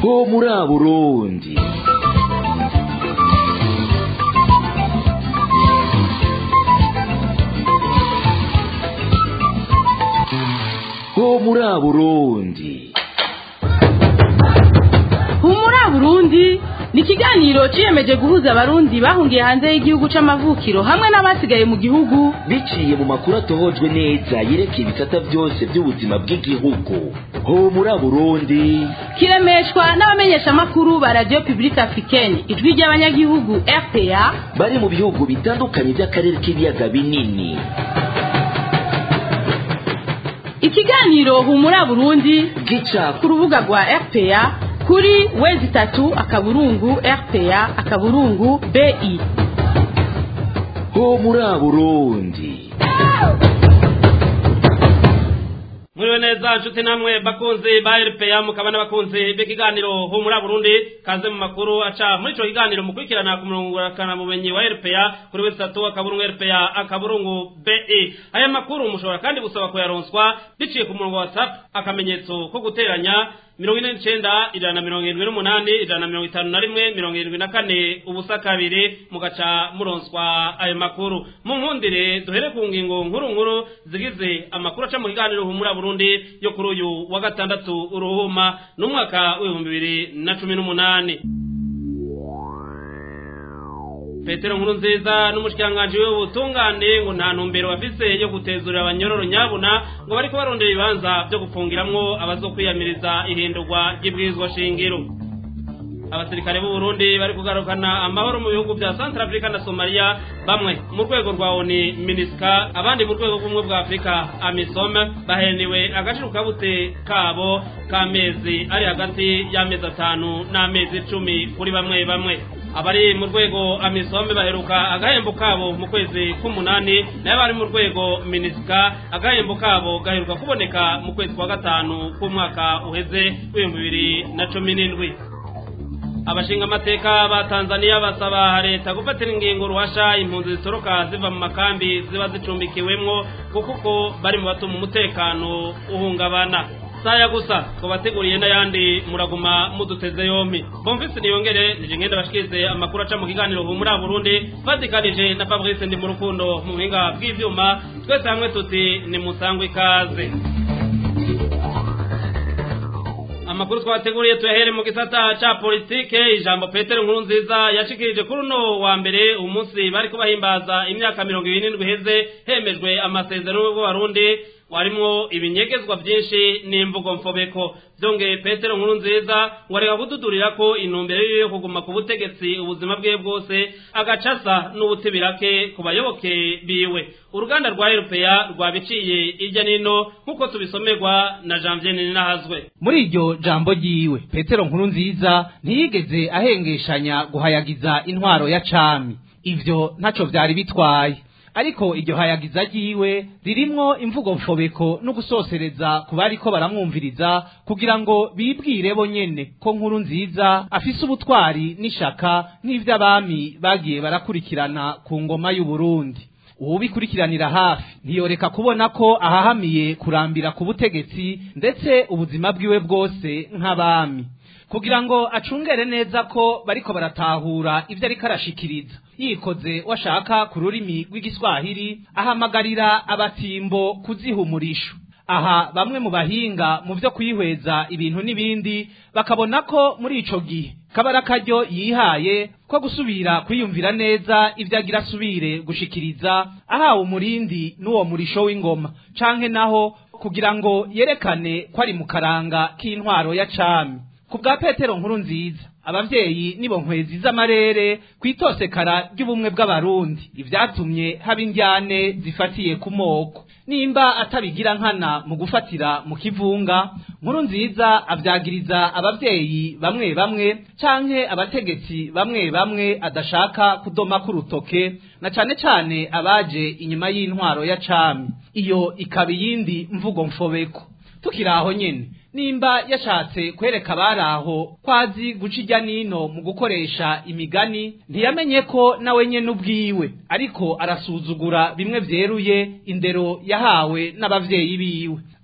ho muri burundi ho muri burundi humura burundi ni ikiganiro ciyemeje guhuza abarundi bahungiye hanze y'igihugu c'amavukiro hamwe n'abasigaye mu gihugu biciye mu makuru atohojwe neza yerekeye ibisata byose by'ubuzima bw'igihugu ho muri burundi kiremeshwa n'abamenyeshamakuru ba radio publique africaine ijwi ry'abanyagihugu rpa bari mu bihugu bitandukanye by'akarere k'ibiyaga binini ikiganiro humura burundi gica ku rubuga rwa rpa kuri wezi itatu akaburungu rpa akaburungu bi ho muri burundi muriwe neza nshuti namwe bakunzi ba RPA mukaba n'abakunzi b'ikiganiro ho muri Burundi kaze mu makuru aca muri ico kiganiro mukurikirana ku murongo wa bumenyi wa RPA kuri wese tatu akaburungu RPA akaburungu BE aya makuru mushobora kandi gusaba kuyaronswa biciye ku murongo wa WhatsApp akamenyetso ko guteranya mirongo ine n'icenda ijana na mirongo irindwi n'umunani ijana na mirongo itanu na rimwe mirongo irindwi na kane ubusa kabiri mugaca muronswa ayo makuru mu nkundire duhere ku ngingo nkuru nkuru zigize amakuru aca mu kiganiro humura burundi yo kuri uyu wa gatandatu uruhuma n'umwaka w'ibihumbi bibiri na cumi n'umunani petero nkuru nziza n'umushikiranganji w'ubutungane ngo nta ntumbero bafise yo gutezurira abanyororo nyabuna ngo bariko barondera ibibanza vyo gufungiramwo abazokwiyamiriza ihindurwa ry'ibwirizwa shingiro abasirikare b'u Burundi bari kugarukana amahoro mu bihugu vya Central Africa na Somalia bamwe mu rwego rwa ONU MINUSCA abandi mu rwego rw'ubumwe bwa Afrika AMISOM baheniwe agaciro kabute kabo k'amezi ari hagati y'amezi atanu n'amezi icumi kuri bamwe bamwe abari mu rwego amisombe baheruka agahembo kabo mu kwezi k'umunani nayo bari mu rwego minisika agahembo kabo gaheruka kuboneka mu kwezi kwa gatanu k'umwaka uheze w'ibihumbi bibiri na cumi n'indwi abashinga amateka ba tanzania basaba leta gufatira ingingo ruhasha impunzi zitoroka ziva mu makambi ziba zicumbikiwemwo kuko uko bari mu batuma umutekano uhungabana saya gusa twabateguriye n'ayandi muraguma muduteze yompi bomvise niyongere nije ngenda bashikirize amakuru aca mu kiganiro ubu muri Burundi vatikanije na Fabrice ndi mu rukundo mu buhinga bw'ivyuma twese hamwe tuti ni musangwe ikaze amakuru twabateguriye tuyahere mu gisata ca politike ijambo petero nkuru nziza yashikirije kuri uno wa mbere umunsi bariko bahimbaza imyaka mirongo ibiri n'indwi iheze hemejwe amasezerano y'ubwarundi warimwo ibinyegezwa byinshi n'imvugo mfobeko byongeye petero nkuru nziza ngo areka kududurira ko intumbero yiwe yo kuguma ku butegetsi ubuzima bwe bwose agacasa n'ubutibirake ku bayoboke biwe uruganda rwa eropeya rwabiciye irya nino nk'uko tubisomerwa na janvier ninahazwe muri iryo jambo ryiwe petero nkuru nziza ntiyigeze ahengeshanya guhayagiza intwaro ya cami ivyo ntaco vyari bitwaye ariko iryo hayagiza ryiwe ririmwo imvugo mfobeko no gusosereza ku bariko baramwumviriza kugira ngo bibwire bo nyene ko nkuru nziza afise ubutwari n'ishaka nk'ivy'abami bagiye barakurikirana ku ngoma y'u Burundi uwubikurikiranira hafi ntiyoreka kubona ko ahahamiye kurambira ku butegetsi ndetse ubuzima bwiwe bwose nk'abami kugira ngo acungere neza ko bariko baratahura ivyo ariko arashikiriza yikoze washaka ku rurimi rw'igiswahili ahamagarira abatimbo kuziha umurisho aha bamwe mu bahinga mu vyo kwihweza ibintu n'ibindi bakabona ko muri ico gihe kabara karyo yihaye ko gusubira kwiyumvira neza ivyo agira asubire gushikiriza ahawe umurindi n'uwo murisho w'ingoma canke naho kugira ngo yerekane ko ari mu karanga k'intwaro ya cami ku bwa petero nkuru nziza abavyeyi nibo nkwezi z'amarere kwitosekara ry'ubumwe bw'abarundi ivyatumye haba indyane zifatiye ku moko nimba atabigira nkana mu gufatira mu kivunga nkuru nziza avyagiriza abavyeyi bamwe bamwe canke abategetsi bamwe bamwe adashaka kudoma ku rutoke na cane cane abaje inyuma y'intwaro ya cami iyo ikaba iyindi mvugo mfobeko tukiri aho nyene nimba yashatse kwereka abari aho kwazi guca ijya nino mu gukoresha imigani ntiyamenye ko nawe nyene ubwiwe ariko arasuzugura bimwe vyeruye indero yahawe n'abavyeyi biwe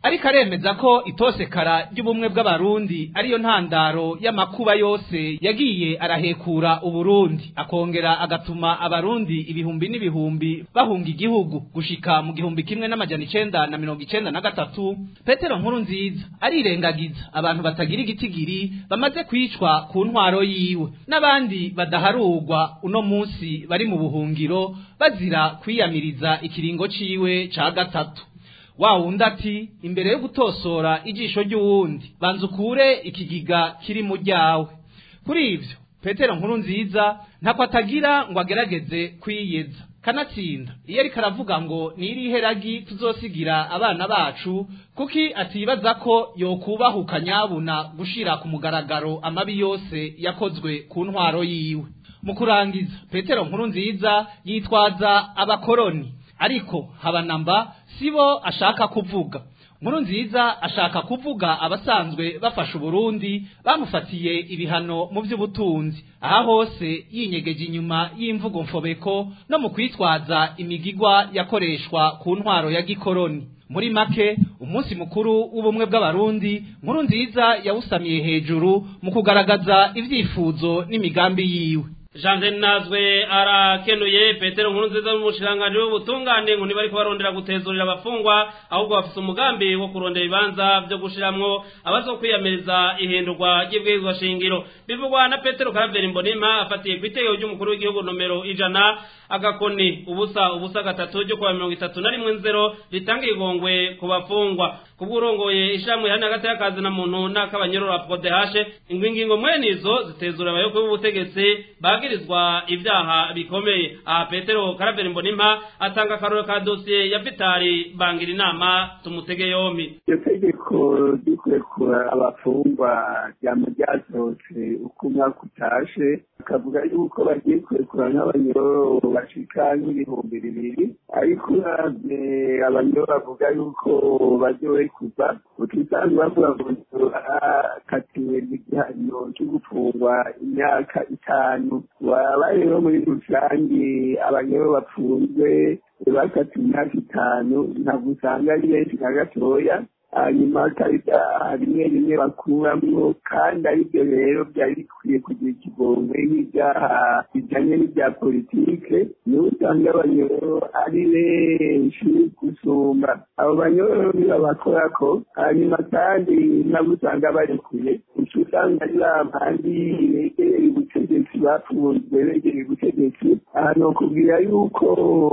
ariko aremeza ko itosekara ry'ubumwe bw'abarundi ariyo ntandaro y'amakuba yose yagiye arahekura uburundi akongera agatuma abarundi ibihumbi n'ibihumbi bahunga igihugu gushika mu gihumbi kimwe n'amajana icenda na mirongo icenda na gatatu petero nkuru nziza arirengagiza abantu batagira igitigiri bamaze kwicwa ku ntwaro yiwe n'abandi badaharurwa uno munsi bari mu buhungiro bazira kwiyamiriza ikiringo ciwe ca gatatu wa wundi ati imbere yo gutosora ijisho ry'uwundi banza ukure ikigiga kiri mu ryawe kuri ivyo petero nkuru nziza ntako atagira ngo agerageze kwiyeza kanatsinda iyo ariko aravuga ngo nirihe ragi tuzosigira abana bacu kuki atibaza ko yokubahuka nyabuna gushira ku mugaragaro amabi yose yakozwe ku ntwaro yiwe mu kurangiza petero nkuru nziza yitwaza abakoroni ariko habanamba sibo ashaka kuvuga nkuru nziza ashaka kuvuga abasanzwe bafasha uburundi bamufatiye ibihano mu by'ubutunzi aha hose yinyegeje inyuma y'imvugo mfobeko no mu kwitwaza imigigwa yakoreshwa ku ntwaro ya gikoroni muri make umunsi mukuru w'ubumwe bw'abarundi nkuru nziza yawusamiye hejuru mu kugaragaza ibyifuzo n'imigambi yiwe jean nazwe arakenuye petero nkuru nziza n'umushiranganji w'ubutungane ngo ntibariko barondera gutezurira abafungwa ahubwo bafise umugambi wo kurondera ibibanza vyo gushiramwo abazokwiyamiriza ihindurwa ry'ibwirizwa shingiro bivugwa na petero karaveri mbonima afatiye ku itegeko ry'umukuru w'igihugu nomero ijana agakoni ubusa ubusa gatatu ryo kuwa mirongo itatu na rimwe nzero ritanga igongwe ku bafungwa kubw'urongoye ishamwe hano hagati y'akazi na muntu n'akabanyororo apodehashe ingwingingo mwene izo zitezura abayoboke b'ubutegetsi bagirizwa ibyaha bikomeye aha petero karaveri mbonima atanga akaroro ka dosiye ya vitari bangira inama tumutege yompi iryo tegeko ry'ukurekura abafungwa ryama ryasohotse uko umwaka utashe akavuga yuko bagiye kurekura nk'abanyororo bashika nk'ibihumbi bibiri ariko uravye abanyororo bavuga yuko baryohekuza ukisanzwe bavuga ngo barakatiwe n'igihano cyo gufungwa imyaka itanu waba rero muri rusange abanyororo bafunzwe bakatiwe imyaka itanu ntabwo usanga ari benshi na gatoya hanyuma karita rimwe rimwe bakuramwo kandi aribyo rero byari bikwiye kugira ikigongwe nk'ibyaha bijanye n'ibya politike niho usanga abanyororo ari benshi gusumba abo banyororo nibabakorako hanyuma kandi nabo usanga barekuye uca usanga ari ba bandi begereye ubutegetsi bafunzwe begereye ubutegetsi aha ni ukubwira yuko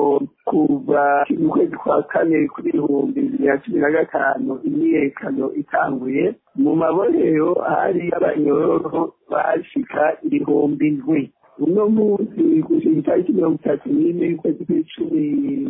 kuva mu kwezi kwa kane kuri ibihumbi bibiri na cumi na gatanu imyiyerekano itanguye mu maborero hari abanyororo bashika ibihumbi ndwi uno munsi gushika itariki mirongo itatu n'imwe y'ukwezi kw'icumi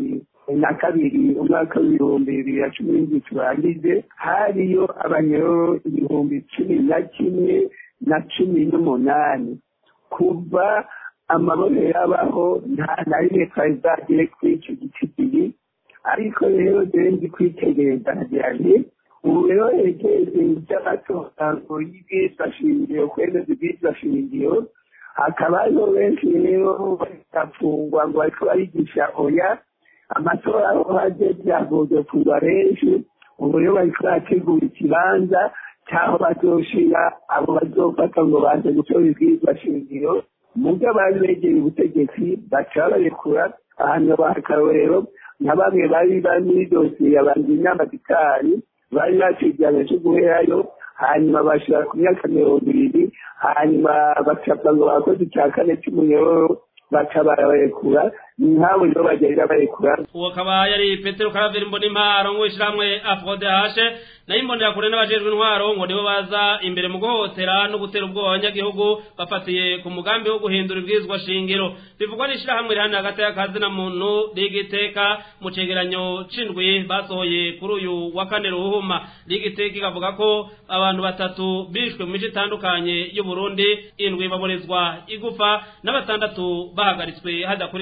na kabiri umwaka w'ibihumbi bibiri na cumi n'indwi turangize hariyo abanyororo ibihumbi cumi na kimwe na cumi n'umunani kuva amabone yabaho nta na rimwe twari bwagere kuri icyo gitigiri ariko rero dore ndi kwitegereza nkagira nti ubu rero hegereze iby'amatora ngo y'ibwirizwa shingiro kwemeza ibwirizwa shingiro hakaba hariho benshi rero bagafungwa ngo bariko barigisha oya amatora aho haje byagoze kugwa benshi ubu rero bariko barategura ikibanza cy'aho bazoshira abo bazofata ngo baze gutora ibwirizwa shingiro mubyo bari begeye ubutegetsi baca barekura ahantu bahakarorero nka bamwe bari bari muri dosiye yabanza inama gitari bari baciye igihano cyo guherayo hanyuma bashira ku myaka mirongo ibiri hanyuma bacapfa ngo bakoze icya kane cy'umunyororo baca barabarekura nk'abo rero bagenda barekura uwo akaba yari petero karaveri mbonimpa arongoye ishyirahamwe afrode hashe nayo imbonera kure n'abajejwe intwaro ngo nibo baza imbere mu guhohotera no gutera ubwoba abanyagihugu bafatiye ku mugambi wo guhindura ibwirizwa shingiro bivugwa n'ishyirahamwe rihana hagati y'akazi na muntu rigiteka mu cegeranyo c'indwi basohoye kuri uyu wa kane ruhuma rigiteka ikavuga ko abantu batatu bishwe mu mice itandukanye y'uburundi indwi baborezwa igufa na batandatu bahagaritswe hadakurikijwe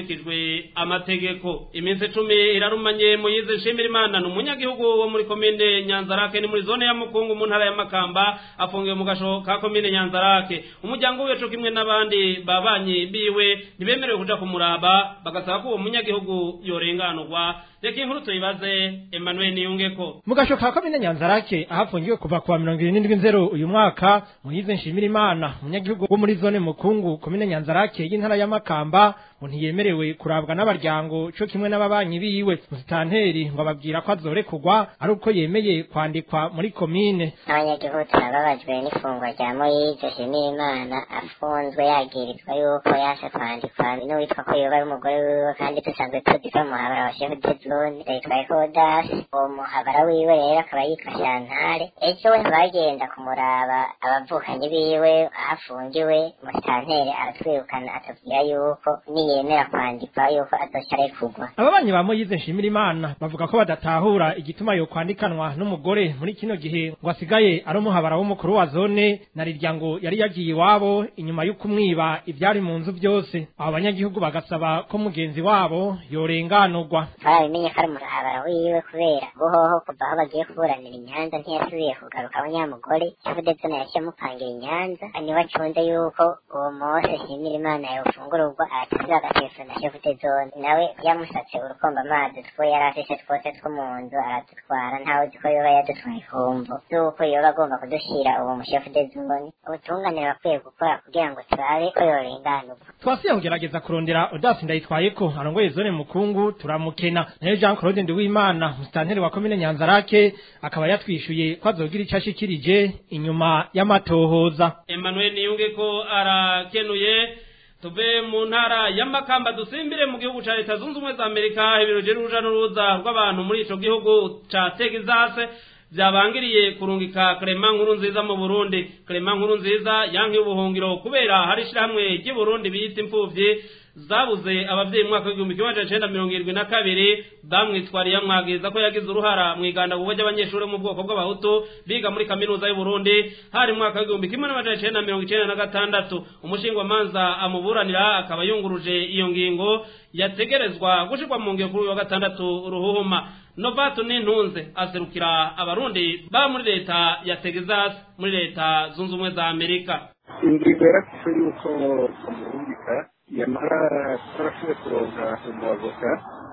hisunzwe amategeko iminsi icumi irarumanye muyize nshimira imana ni umunyagihugu wo muri komine nyanzarake ni muri zone ya mukungu mu ntara ya makamba afungiwe mu gasho ka komine nyanzarake umuryango we co kimwe n'abandi babanyi biwe ntibemerewe kuja kumuraba bagasaba ko uwo munyagihugu yorenganurwa reka inkuru tuyibaze emmanuel niyungeko mu gasho ka komine nyanzarake ahafungiwe kuva kuwa mirongo irindwi nzero uyu mwaka muhize nshimira imana umunyagihugu wo muri zone mukungu komine nyanzarake y'intara ya makamba ngo ntiyemerewe kurabwa n'abaryango co kimwe n'ababanyi biwe musitanteri ngo ababwira ko azorekurwa ari uko yemeye kwandikwa muri komine abanyagihugu turababajwe n'ifungwa rya moyize nshimira imana afunzwe yagirizwa yuko yaje kwandikwa n'uwitwa ko yoba ari umugore wiwe kandi dusanzwe tuzi ko muhabara wa shefu de zone yitwaye kodasi uwo muhabara wiwe rero akaba yitwa shantare ejo we bagenda kumuraba abavukanyi biwe aho afungiwe musitanteri aratwirukana atubwira yuko niyemera kwandikwa yuko azoca arekurwa ababanyi ba moyize nshimira imana bavuga ko badatahura igituma yo kwandikanwa n'umugore muri kino gihe ngo asigaye ari umuhabara w'umukuru wa zone na rirya ngo yari yagiye iwabo inyuma yo kumwiba ivyari mu nzu byose abo banyagihugu bagasaba ko mugenzi wabo yorenganurwa twarabimenye ko ari umuhabara wiwe kubera guhoho kuva aho bagiye kuburanira inyanza ntiyasubiye kugaruka aho nyamugore shefu de zone yaciye amupangira inyanza niwe acunze yuko uwo mose nshimira imana yofungururwa aratuziba agatelefona shefu de zone nawe yamusatse urukomba amazi two yari afise twose two mu nzu aradutwara ntawe uzi ko yoba yadutwaye kumvo z'uko yoba agomba kudushira uwo mushefu de zone ubutunganire bakwiye gukora kugira ngo turabe ko yorenganurwa twasiye kugerageza kurondera odasi ndayitwaye ko arongoye zone mukungu turamukena nayo jean claude ndiwimana musitanteri wa komine nyanzarake akaba yatwishuye ko azogira ico ashikirije inyuma y'amatohoza emmanuel niyungeko arakenuye tuve mu ntara ya makamba dusimbire mu gihugu ca leta zunze ubumwe za amerika ibiro vy'uruja n'uruza rw'abantu muri ico gihugu ca texas vyabangiriye kurungika Clement nkuru nziza mu Burundi Clement nkuru nziza yankiye ubuhungiro kubera hari ishirahamwe ry'i Burundi biyita imfuvyi zabuze abavyeyi mu mwaka w'igihumbi kimwe amajana icenda mirongo irindwi na kabiri bamwitwariye amwagiriza ko yagize uruhara mu igandagurwa ry'abanyeshuri bo mu bwoko bw'abahutu biga muri kaminuza y'u Burundi hari mu mwaka w'igihumbi kimwe n'amajana icenda mirongo icenda na gatandatu umushingwamanza amuburanira akaba yunguruje iyo ngingo yategerezwa gushirwa mu ngiro kuri uyu wa gatandatu ruhuhuma novato n'intunze aserukira abarundi baba muri leta ya texas muri leta zunze ubumwe za amerika ingingo yarafise yuko umurungika yamara tarashoboye kuronka umuavoka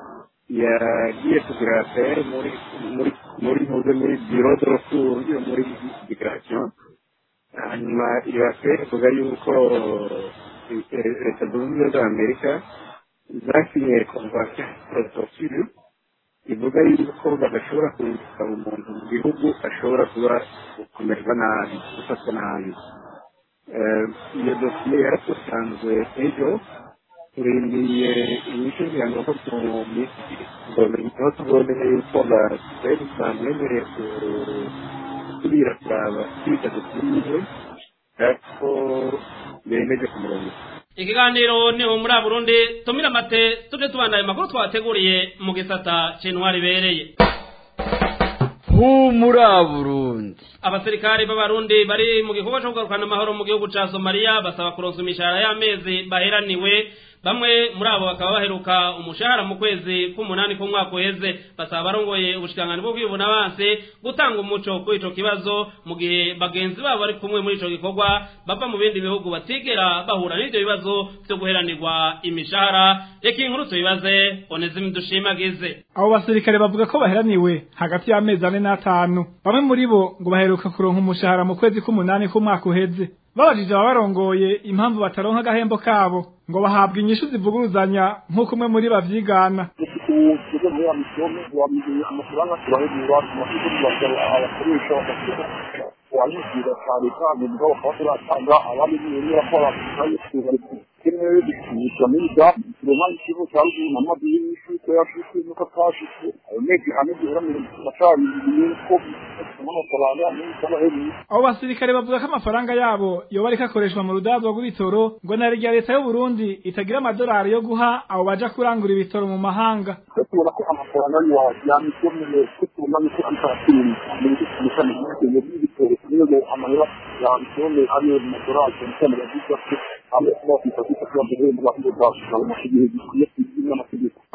yagiye kugira affaire muri muri muri muze muri biro de recours yo muri migration hanyuma iyo affaire ivuga yuko leta zunze ubumwe za amerika zasinye convention protocole ivuga yuko badashobora kurungika umuntu mu gihugu ashobora kuba kumererwa nabi gufatwa nabi iyo dosiye yarasanzwe ejo turindiriye inyishu kugira ngo mu minsi aho tuboneye yuko basigaye dusanzwe bemereye kubira kuraba kwita dosiye ariko bemeje ku murongo ikiganiro ni muri Burundi tumira amate tuje tubandanya amakuru twateguriye mu gisata c'intwari bereye humura burundi abasirikare b'abarundi bari mu gikorwa cyo kugarukana amahoro mu gihugu ca somaliya basaba kuronsa imishahara y'amezi baheraniwe bamwe muri abo bakaba baheruka umushahara mu kwezi k'umunani k'umwaka uheze basaba abarongoye ubushikiranganji bwo kwibuna banse gutanga umuco kuri ico kibazo mu gihe bagenzi babo bari kumwe muri ico gikorwa bava mu bindi bihugu batigera bahura n'ivyo bibazo vyo guheranirwa imishahara reka inkuru tubibaze onezime dushimagize abo basirikare bavuga ko baheraniwe hagati y'amezi ane n'atanu bamwe muri bo ngo baheruka kuronka umushahara mu kwezi k'umunani k'umwaka uheze babajije ababarongoye impamvu bataronka agahembo kabo ngo bahabwa inyishu zivuguruzanya nk'uko umwe muri bavyigana ukigo muri amisiyoni wamubwiye amafaranga turahebura tumaze kubasaba abakoresha bagakoresha wayibwira cyane kandi mugabo bakaba turatanga abandi biyemera ko abafitaye kimwe bikisha miga turema ikigo cya ruguru na madini y'ishuko yashitse nuko atashitse ayo mezi ane duhera mu macari yuko amafaranga n'amafaranga abo basirikare bavuga ko amafaranga yabo yoba ariko akoreshwa mu rudazwa rw'ibitoro ngo na rya leta y'u Burundi itagira amadolari yo guha abo baja kurangura ibitoro mu mahanga tubona ko amafaranga yawe yamisomeye ko tubona ko atakiri mu gishami cy'ibitoro y'ibitoro niyo amahera yamisomeye ariyo mu madolari cyane yavuga ko abo bafite kwita kwa mbere mu bahungu bwacu mu gihe gikwiye kugira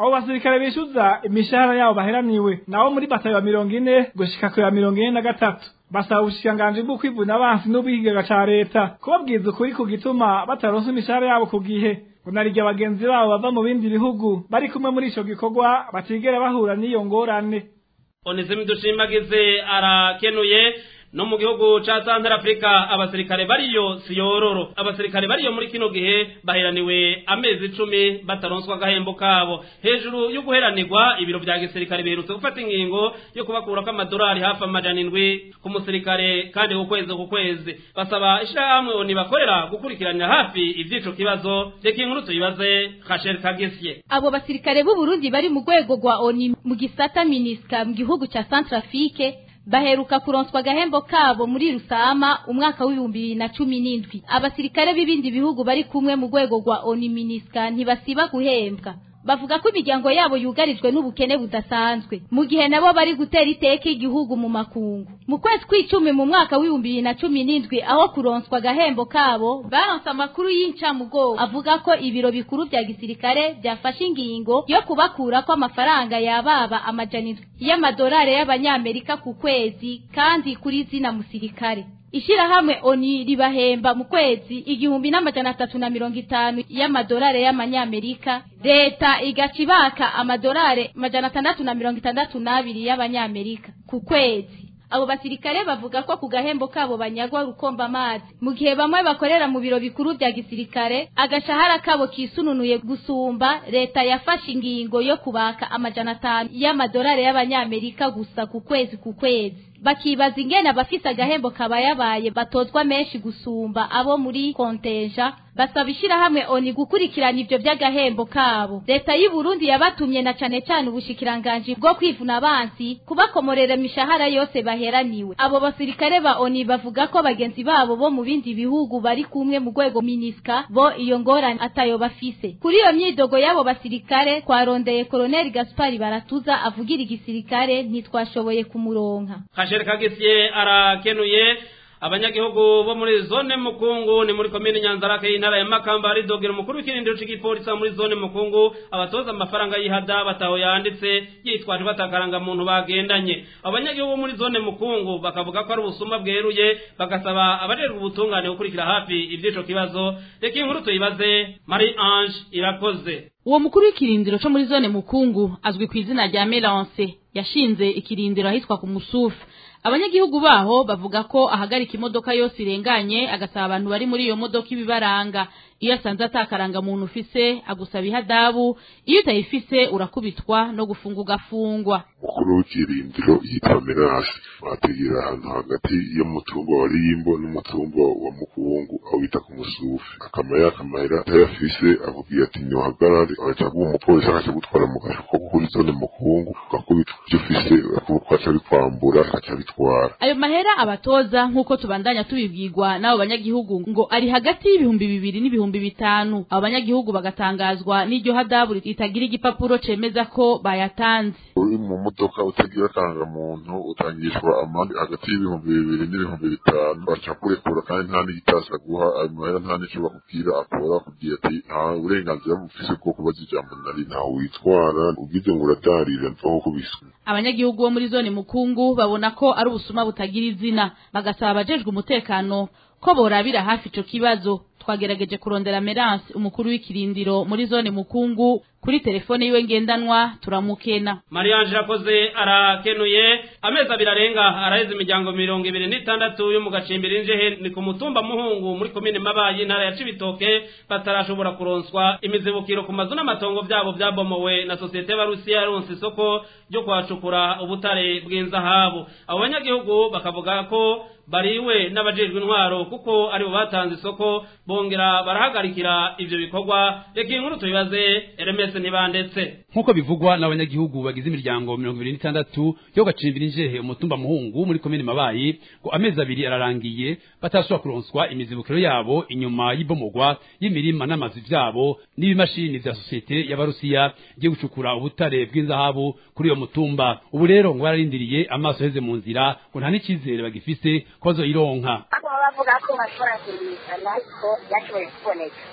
abo basirikare bishyuza imishahara yabo baheraniwe nabo muri batayo ya mirongo ine gushika ku ya mirongo ine na gatatu basaba ubushikiranganji bwo kwivuna abansi n'ubwigaga ca leta kubabwiza ukuri ku gituma bataronse imishahara yabo ku gihe ngo narirya bagenzi babo bava mu bindi bihugu bari kumwe muri ico gikorwa batigera bahura n'iyo ngorane onesime dushimagize arakenuye no mu gihugu ca Central Africa abasirikare bariyo siyororo abasirikare bariyo muri kino gihe baheraniwe amezi icumi bataronswa agahembo kabo hejuru yo guheranirwa ibiro vya gisirikare biherutse gufata ingingo yo kubakurako amadolari hafi amajana indwi ku musirikare kandi ku kwezi ku kwezi basaba ishirahamwe oni bakorera gukurikiranira hafi ivy'ico kibazo reka inkuru tuyibaze Rachel Kagesye abo basirikare b'u Burundi bari mu rwego rwa ONU mu gisata MINUSCA mu gihugu ca Centrafrique baheruka kuronswa agahembo kabo muri Rusama umwaka w'ibihumbi bibiri na cumi n'indwi abasirikare b'ibindi bihugu bari kumwe mu rwego rwa ONU MINUSCA ntibasiba guhembwa bavuga ko imiryango yabo yugarijwe n'ubukene budasanzwe mu gihe nabo bari gutera iteka igihugu mu makungu mu kwezi kw'icumi mu mwaka w'ibihumbi bibiri na cumi n'indwi aho kuronswa agahembo kabo baronse amakuru y'incamugongo avuga ko ibiro bikuru vya gisirikare byafashe ingingo yo kubakurako amafaranga yababa amajana indwi y'amadolari y'abanyamerika ku kwezi kandi kuri zina musirikare ishirahamwe oni ribahemba mu kwezi igihumbi n'amajana atatu na mirongo itanu y'amadolari y'amanyamerika leta igaca ibaka amadolari majana atandatu na mirongo itandatu n'abiri y'abanyamerika ku kwezi abo basirikare bavuga ko ku gahembo kabo banyagwa rukomba amazi mu gihe bamwe bakorera mu biro bikuru bya gisirikare agashahara kabo kisununuye gusumba leta yafashe ingingo yo kubaka amajana atanu y'amadolari y'abanyamerika gusa ku kwezi ku kwezi bakibaza ingene abafise agahembo kabayabaye batozwa menshi gusumba abo muri konteja basaba ishirahamwe oni gukurikirana ivyo vy'agahembo kabo leta y'u Burundi yabatumye na cane cane ubushikiranganji bwo kwivuna abansi kubakomorera imishahara yose baheraniwe abo basirikare ba oni bavuga ko bagenzi babo bo mu bindi bihugu bari kumwe mu rwego miniska bo iyo ngorane atayo bafise kuri iyo myidogo y'abo basirikare twarondeye koloneli gaspari baratuza avugira igisirikare ntitwashoboye kumuronka Rachel Kagesye arakenuye abanyagihugu bo muri zone mukungu ni muri komine nyanzarake y'intara ya makamba aridogera umukuru w'ikirindiro c'igipolisi muri zone mukungu abatoza amafaranga y'ihada bataho yanditse yitwaje batakaranga muntu bagendanye abanyagihugu bo muri zone mukungu bakavuga ko ari ubusuma bweruye bagasaba abajerwa ubutungane gukurikira hafi ivy'ico kibazo reka inkuru tuyibaze Marie Ange irakoze uwo mukuru w'ikirindiro co muri zone mukungu azwi ku izina rya Melance yashinze ikirindiro ahitwa ku musufu abanyagihugu baho bavuga ko ahagarika imodoka yose irenganye agasaba abantu bari muri iyo modoka ibibaranga iyo asanze atakaranga muntu ufise agusaba ihadabu iyo utayifise urakubitwa no gufunga ugafungwa umukuru w'ikirindiro yitwa merasi bategera ahantu hagati y'umutumba wa rimbo n'umutumba wa mukungu aho bita ku musufi akama yakamahera atayafise akubwira ati ntiwahagarare agaca aguha umupolisi agaca gutwara mu gasho ko kuri zone mukungu ugakubitwa ivyo ufise akaca bikwambura agaca bitwara ayo mahera abatoza nk'uko tubandanya tubibwirwa n'abo banyagihugu ngo ari hagati y'ibihumbi bibiri n'ibihumbi bitanu abo banyagihugu bagatangazwa n'iryo hadabu ritagira igipapuro cemeza ko bayatanze uri mu modoka utagira muntu utangishwa amande hagati y'ibihumbi bibiri n'ibihumbi bitanu baca kurekura kandi nta n'igitasa guha ayo mahera nta n'ico bakubwira akora akubwira ati nta burenganzira bufise bwo kubaza ijambo nari ntawe witwara ugize ngo uradarira mvaho kubiswe abanyagihugu bo muri zone mukungu babona ko ari ubusuma butagira izina bagasaba abajejwe umutekano ko borabira hafi ico kibazo twagerageje kurondera Merance umukuru w'ikirindiro muri zone mukungu kuri telefone yiwe ngendanwa turamukena Mariange rakoze arakenuye amezi abiri arenga araheze imiryango mirongo ibiri n'itandatu yo mu gacimbiri njehe ni ku mutumba muhungu muri komine mabayi intara ya cibitoke batarashobora kuronswa imizibukiro ku mazu n'amatongo vyabo vyabomowe na sosiyete y'abarusiya yaronse isoko ryo kuhacukura ubutare bw'inzahabu abo banyagihugu bakavuga ko bariwe n'abajejwe intwaro kuko aribo batanze isoko bongera barahagarikira ivyo bikorwa reka inkuru tubibaze Hermes ntibandetse nk'uko bivugwa n'abanyagihugu bagize imiryango mirongo ibiri n'itandatu yo gacimbira injehe umutumba muhungu muri komine mabayi ngo amezi abiri ararangiye batashobora kuronswa imizibukiro yabo inyuma y'ibomogwa y'imirima n'amazu vyabo n'ibimashini vya sosiyete y'abarusiya igiye gucukura ubutare bw'inzahabu kuri iyo mutumba ubu rero ngo bararindiriye amaso heze mu nzira ngo nta n'icizere bagifise ko bazoyironka bavuga ko bashobora kuyimisana ariko yashoboye kuboneka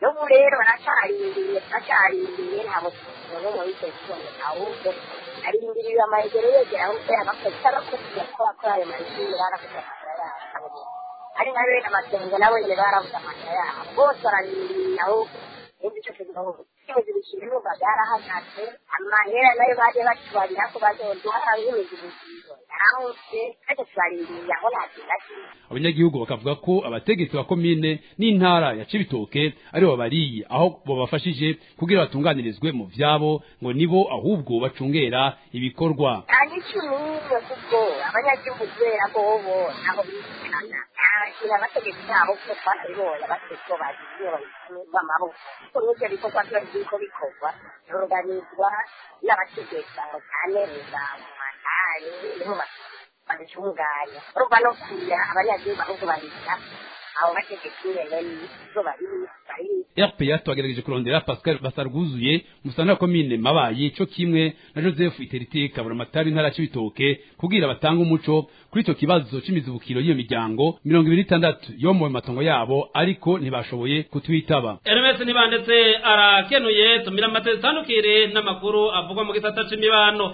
n'ubu rero baracarindiriye turacarindiriye ntabwo tubona mu bice kiboneka ahubwo arindiriye amayegero yegera ahubwo abakozi abakozi ko bakora ayo mayegero baravuze amahera yabo ari nka bene amasengo nabo nyine baravuze amahera yabo bose bararindiriye ahubwo n'ibyo cyo kugira ngo ibibazo bikirunga byarahagaze amahera nayo baje batubarira ko bazoduha nk'imizibukiro yarahose ariko tubarindiriye aho nta kintu na kimwe abanyagihugu bakavuga ko abategetsi ba komine n'intara ya cibitoke ari bo babariye aho babafashije kugira batunganirizwe mu vyabo ngo nibo ahubwo bacungera ibikorwa nta n'icumi n'imwe kuko abanyagihugu kubera ko bo ntaho bishikana nta abategetsi babo kuko twabibonye abategetsi bo bagiye b'amaboko kuko n'ivyo bikorwa biba biriko bikorwa biruganizwa n'abategetsi aho cyane za matari niho babitunganya urumva no kuya abanyagihugu ahubwo babita abo bategetsi nyene nizo bari bari RPA twagerageje kurondera Pascal Basarguzuye musana komine mabayi co kimwe na Joseph Iterite kabura matari ntara cibitoke kugira batanga umuco kuri ico kibazo c'imizibukiro y'iyo miryango 26 yo mu matongo yabo ariko ntibashoboye kutwitaba Hermes nibandetse arakenuye tumira amatezi tandukire n'amakuru avugwa mu gisata c'imibano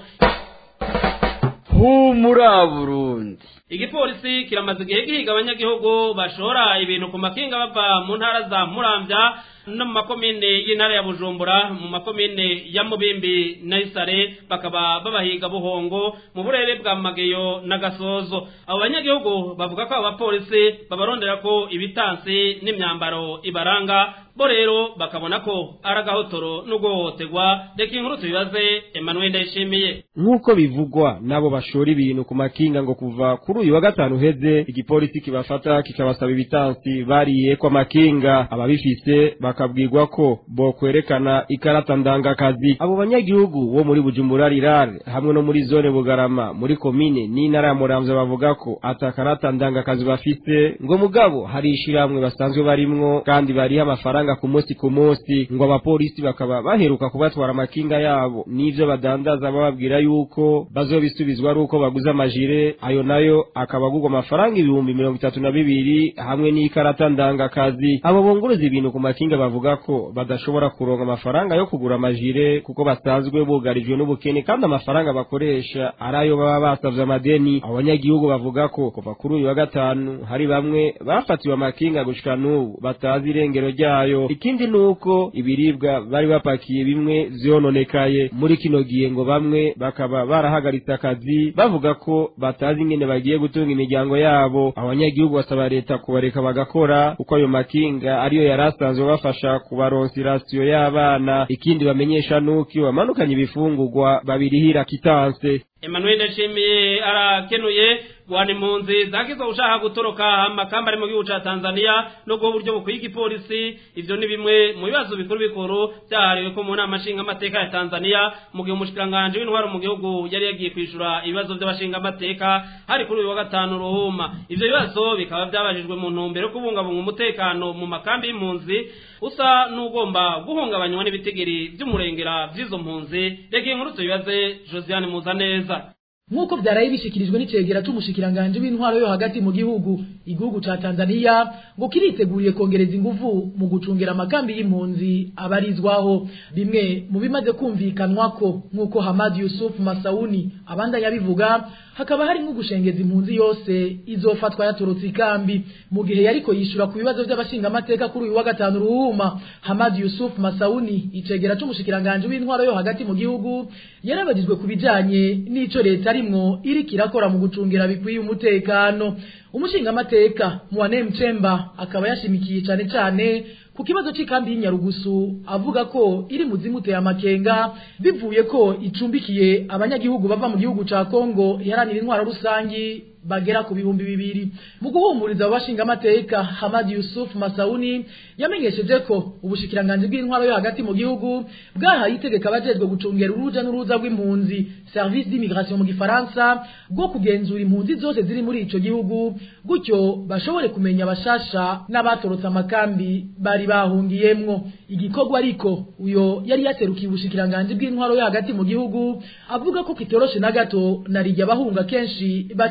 humura Burundi igipolisi kiramaze igihe gihiga abanyagihugu bashora ibintu ku makinga bava mu ntara za muramvya no mu makomine y'intara ya bujumbura mu makomine ya mubimbi na isare bakaba babahiga buhongo mu burere bwa mageyo na gasozo abo banyagihugu bavuga ko abo bapolisi babarondera ko ibitansi n'imyambaro ibaranga bo rero bakabona ko ari agahotoro n'uguhohoterwa reka inkuru tubibaze emmanuel ndayishimiye nk'uko bivugwa n'abo bashora ibintu ku makinga ngo kuva kuri uyu wa gatanu uheze igipolisi kibafata kikabasaba ibitansi bariye kwa makinga ababifise bakabwirwa ko bo kwerekana ikarata ndangakazi abo banyagihugu bo muri bujumbura rirare hamwe no muri zone bugarama muri komine n'intara ya muramvya bavuga ko ata karata ndangakazi bafise ngo mugabo hari ishiramwe basanzwe barimwo kandi bariho amafaranga ku munsi ku munsi ngo abapolisi bakaba baheruka kubatwara amakinga yabo n'ivyo badandaza bababwira yuko bazobisubizwa ari uko baguze amajire ayo nayo akaba agurwa amafaranga ibihumbi mirongo itatu na bibiri hamwe n'ikarata ndangakazi abo bunguruza ibintu ku makinga bavuga ko badashobora kuronka amafaranga yo kugura amajire kuko basanzwe bugarijwe n'ubukene kandi amafaranga bakoresha ari ayo baba basavye amadeni abo banyagihugu bavuga ko kuva kuri uyu wa gatanu hari bamwe bafatiwe amakinga gushika n'ubu batazi irengero ryayo ikindi nuko ibiribwa bari bapakiye bimwe vyononekaye muri kino gihe ngo bamwe bakaba barahagaritse akazi bavuga ko batazi ingene bagiye gutunga imiryango yabo abanyagihugu basaba leta kubareka bagakora kuko ayo makinga ariyo yari asanzwe bafasha kubaronsa irasiyo y'abana ikindi bamenyesha nuko iyo bamanukanye ibifungurwa babirihira kitanse Emmanuel Ndashimiye arakenuye wani impunzi zakizwa ushaka gutoroka amakamba ari mu gihugu ca Tanzania no guha uburyo bukwiye igipolisi ivyo ni bimwe mu bibazo bikuru bikuru byahariwe ko mu nama nshinga amateka ya Tanzania mu gihe umushikiranganje w'intwaro mu gihugu yari yagiye kwishura ibibazo by'abashinga amateka hari kuri uyu wa gatanu ruhuma ivyo bibazo bikaba byabajijwe mu ntumbero yo kubungabunga umutekano mu makambi y'impunzi usa n'ugomba guhungabanywa n'ibitigiri by'umurengera by'izo mpunzi reka inkuru tubibaze Josiane Muzaneza nk'uko byaraye bishikirijwe n'icegera c'umushikiranganje w'intwaro yo hagati mu gihugu igihugu ca Tanzania ngo kiriteguriye kongereza inguvu mu gucungera amakambi y'impunzi abarizwaho bimwe mu bimaze kumvikanwa ko nk'uko Hamad Yusuf Masauni abandanya bivuga hakaba hari nko gushengeza impunzi yose izofatwa yatorotse ikambi mu gihe yariko yishura ku bibazo by'abashinga amateka kuri uyu wa gatanu ruhuma Hamad Yusuf Masauni icegera c'umushikiranganje w'intwaro yo hagati mu gihugu yarabagizwe ku bijanye n'ico leta arimwo iriko irakora mu gucungira bikwiye umutekano umushinga amateka Mwane Mchemba akaba yashimikiye cane cane ku kibazo cy'ikambi y'inyarugusu avuga ko iri mu zimuteye amakenga bivuye ko icumbikiye abanyagihugu bava mu gihugu ca Kongo iharanira intwaro rusangi bagera ku bihumbi bibiri mu guhumuriza abashinga amateka Hamad Yusuf Masauni yamenyesheje ko ubushikiranganje bw'intwaro yo hagati mu gihugu bwahaye itegeka abajejwe gucungera uruja n'uruza rw'impunzi service d'immigration mu gifaransa bwo kugenzura impunzi zose ziri muri ico gihugu gutyo bashobore kumenya abashasha n'abatorotse amakambi bari bahungiyemwo igikorwa ariko uyo yari yaserukiye ubushikiranganje bw'intwaro yo hagati mu gihugu avuga ko kitoroshe na gato narijya abahunga kenshi baca mu binywa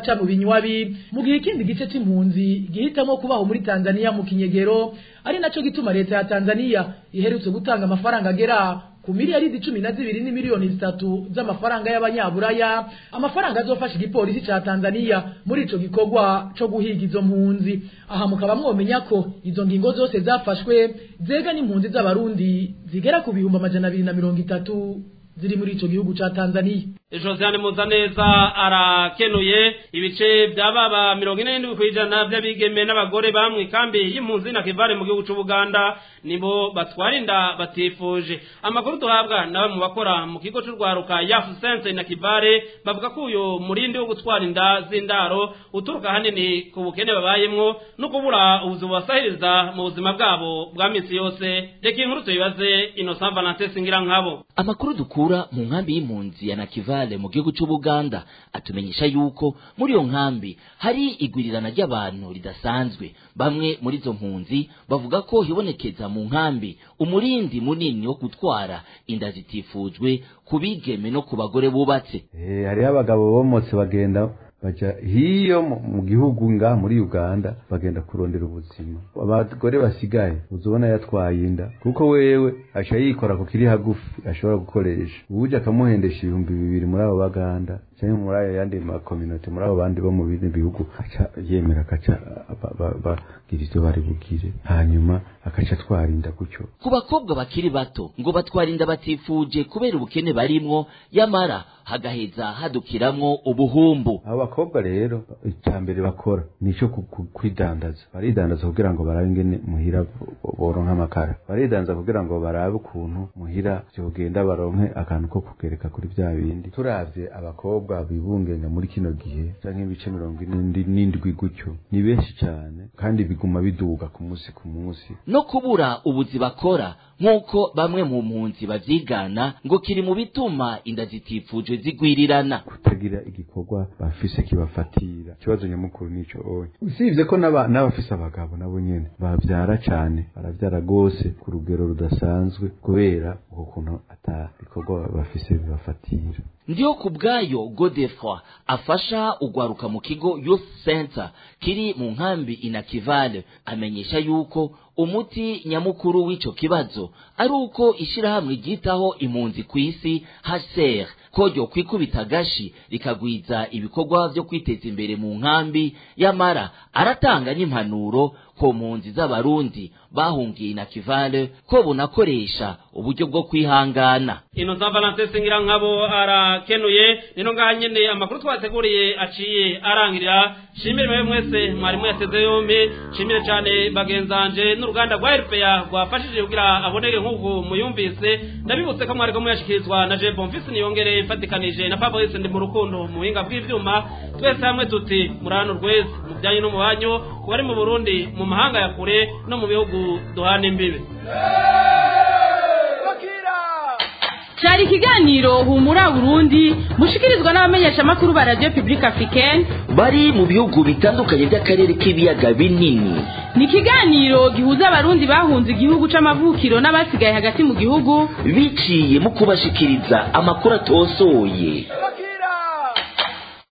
kinywabi mu gihe ikindi gice c'impunzi gihitamo kubaho muri Tanzania mu kinyegero ari naco gituma leta ya Tanzania iherutse gutanga amafaranga agera ku miliyaridi cumi na zibiri n'imiliyoni zitatu z'amafaranga y'abanyaburaya amafaranga azofasha igipolisi ca Tanzania muri ico gikorwa co guhiga izo mpunzi aha mukaba mwomenya ko izo ngingo zose zafashwe zega n'impunzi z'abarundi zigera ku bihumbi amajana abiri na mirongo itatu ziri muri ico gihugu ca Tanzania Josiane Muzaneza arakenuye ibice byababa mirongo ine n'indwi kw'ijana by'abigeme n'abagore bamwe kambi y'impunzi na kivare mu gihugu c'Ubuganda nibo batwara inda batifuje amakuru duhabwa na bamwe mu bakora mu kigo c'urwaruka Yafu Sense na kivare bavuga ko uyu murindi wo gutwara inda z'indaro uturuka hanini ku bukene babayemwo no kubura ubuzu bubasahiriza mu buzima bwabo bwa misi yose reka inkuru tuyibaze Innocent Valentin Singirankabo amakuru dukura mu nkambi y'impunzi ya nakivale mu gihugu c'ubuganda atumenyesha yuko muri iyo nkambi hari igwirirana ry'abantu ridasanzwe bamwe muri izo mpunzi bavuga ko hibonekeza mu nkambi umurindi munini wo gutwara inda zitifujwe ku bigeme no ku bagore bubatse Eh, hariho abagabo bomotse bagenda baja hiyo mu- mu gihugu nga muri uganda bagenda kurondera ubuzima abagore basigaye uzubona yatwaye inda kuko wewe aca yikora ku kiri hagufi ashobora gukoresha uje akamuhendesha ibihumbi bibiri muri abo baganda cyangwa muri ayo yandi makominote muri abo bandi bo mu bindi bihugu aca yemera akaca ba- ba- bagira ivyo bari bugire hanyuma akaca atwara inda gutyo ku bakobwa bakiri bato ngo batwara inda batifuje kubera ubukene barimwo yamara hagaheza hadukiramwo ubuhumbu abo bakobwa rero icya mbere bakora nico ku- ku- kwidandaza baridandaza kugira ngo barabe ingene muhira bo- boronka amakara baridandaza kugira ngo barabe ukuntu muhira vyogenda baronke akantu ko kugereka kuri vya bindi turavye abakobwa bibungenga muri kino gihe canke ibice mirongo ine n'indi- n'indwi gutyo ni benshi cane kandi biguma biduga ku munsi ku munsi no kubura ubuzi bakora nk'uko bamwe mu mpunzi bavyigana ngo kiri mu bituma inda zitifujwe zigwirirana kutagira igikorwa bafise kibafatira ikibazo nyamukuru nico oye usibye ko n'aba- n'abafise abagabo nabo nyene bavyara cane baravyara gose ku rugero rudasanzwe kubera uko kuntu ata bikorwa bafise bibafatira ndiyo ku bwayo godefroy afasha ugwaruka mu kigo youth center kiri mu nkambi inakivale amenyesha yuko umuti nyamukuru w'ico kibazo ari uko ishirahamwe ryitaho impunzi ku isi hcr ko ryo kwikubita agashi rikagwiza ibikorwa vyo kwiteza imbere mu nkambi yamara aratanga n'impanuro ku mpunzi z'abarundi bahungiye inakivale ko bunakoresha uburyo bwo kwihangana Innocent Valentin Singirankabo arakenuye nino ngaha nyene amakuru twateguriye aciye arangirira shimire mwe mwese mwarimu yateze yombi shimire cyane bagenzanje n'uruganda rwa RPA rwafashije kugira aboneke nk'uko muyumvise ndabibutse ko mwariko muyashikirizwa na Je Bonfils niyongere mfatikanije na Fabrice ndi mu rukundo mu buhinga bw'ivyuma twese hamwe tuti murano rwese mu byanyu no mu banyu ku bari mu Burundi mu mahanga ya kure no mu bihugu duhana imbibe cyari ikiganiro humura burundi mushikirizwa n'abamenyeshamakuru ba radiyo pibulike afurikeni bari mu bihugu bitandukanye by'akarere k'ibiyaga binini ni ikiganiro gihuza abarundi bahunze igihugu c'amavukiro n'abasigaye hagati mu gihugu biciye mu kubashikiriza amakuru atosoye